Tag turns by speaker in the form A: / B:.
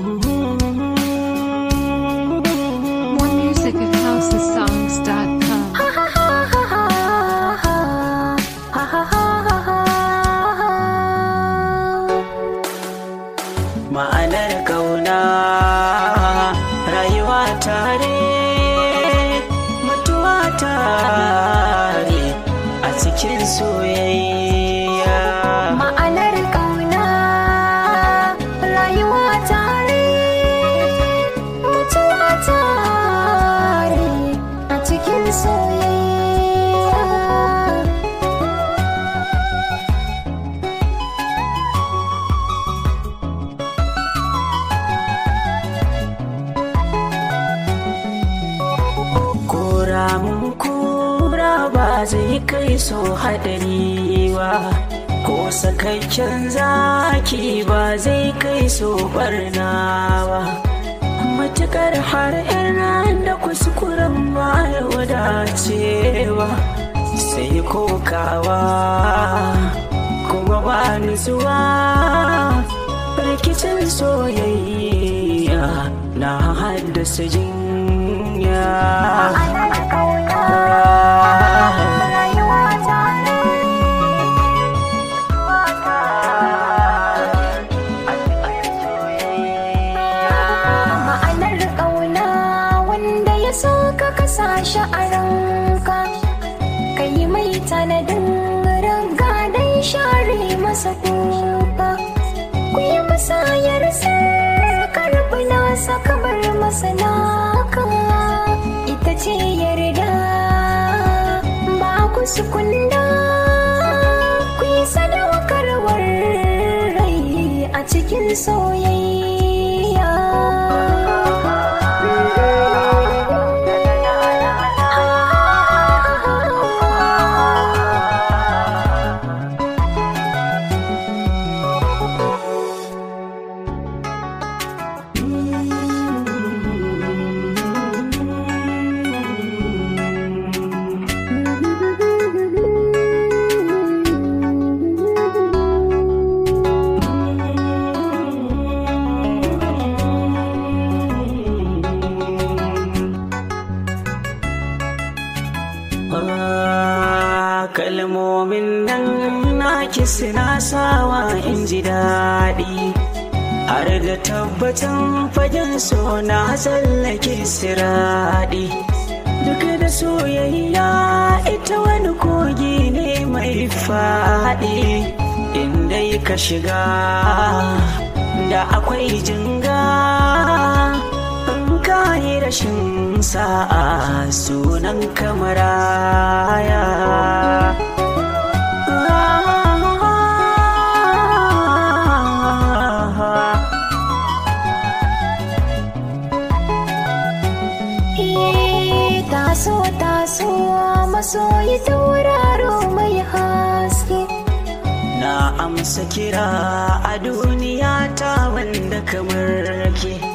A: More music at housesongs.com.
B: ma'anar kauna rayuwa tare mutuwa tare a cikin soyayya
C: Ma'anar ƙauna rayuwa tare mutuwa tare a cikin soyayya.
B: kora mun kura ba zai kai so haɗari ba ko sakakken zaki ba zai kai so barna ba matukar har yan da kuskuren ba ya wadacewa sai kokawa kuma ba nutsuwa rikicin soyayya na haddasa jinya
C: Ma'anar ƙauna rayuwa tare Ma'anar ƙauna wanda ya so ka kasa shi a ranka ka yi mai tanadin raga don share masa kuka ku yi musayar karɓi nasa kamar masa naka ita ce yarda ba ku sukunda ku yi sadaukarwar rai a cikin soyayya
B: Ah, kalmomin nan naki suna sawa in ji daɗi har da tabbatan fagen so na tsallake siraɗi duk da soyayya ita wani kogi ne mai faɗi inda ka shiga da akwai jinga in ka yi rashin sa'a sunan kamaraya
C: Eh, taso taso masoyi tauraro mai haske
B: na amsa kira a duniya ta wanda kamar ke